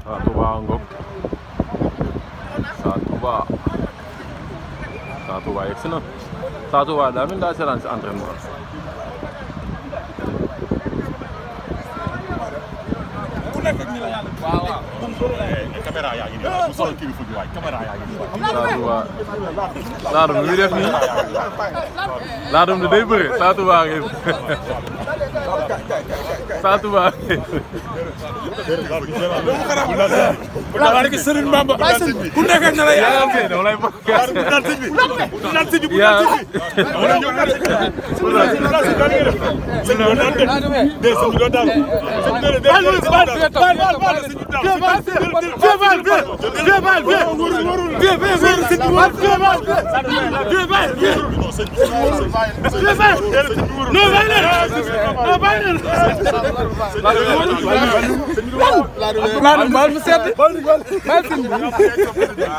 Sa Touba Ngok Sa Touba Sa Touba yegg si na Sa Touba daa mel daa seetaan si entraînement caméra yaa ngi nii bu solo kii bi fu ñu waay caméra yaa ngi nii Sa Touba Laadum lu muy def nii Laadum de day bëre Sa Touba ngi Sa Touba barke Serigne Bamba ku nekk ak na la yaa yaa ngi dama lay bëgg naan sëñ bi naan sëñ bi yaa dama lay ñëw naan sëñ bi naan sëñ bi naan sëñ bi sëñ bi naan dem dee sëñ bi doon daal sëñ bi doon daal Laadum baal mu sedd baal sëñ bi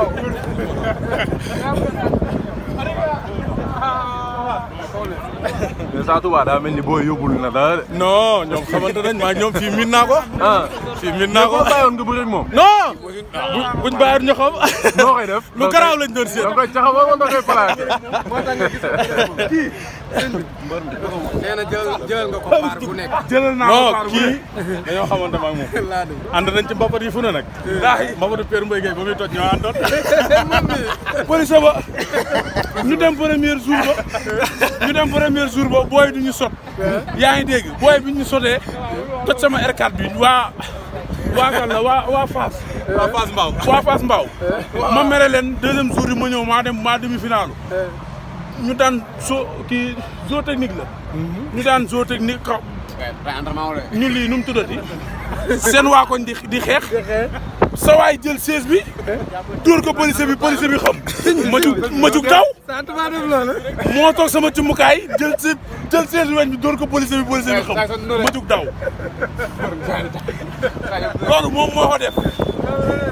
mais Sa Touba daa mel ni booy yóbbul na dara de non ñoom xamante nañ maa ñoom fii miin naa ko ah fii miin naa ko boo bàyyoon nga bëre ak moom non buñ bàyyi ñu xam noo koy def lu garaaw lañ doon da seet nga koy caxabal wala da nga koy plaqué nee na jëlal jëlal nga ko paar bu nekk jëlal naa non kii dañoo xamante ma ak moom Laadum ànd nañ ci mbapat yi fu ne nag mbapatu Père Mbaye Gueye ba muy toj ñoo àndoon police ba ñu dem premier jour ba ñu dem premier jour ba booy du ñu sot yaa ngi dégg booy bi ñu sotee toj sama R4 bi waa waa kan la waa waa Fass waa Fass Mbao waa Fass Mbao ma mere leen deuxième jour yi ma ñëw maa dem maa demi finalu ñu daan so kii zoo technique la ñu daan zoo technique kaw ñu lii nu mu tuddati seen waa koñ di di xeex sa waay jël siège bi dóor ko policier bi policier bi xam ma jug ma jug daw Sa Touba def loolu moo toog sama cumbukaay jël si jël siège bi weñ bi dóor ko policier bi policier bi xam ma jug daw loolu moom moo ko def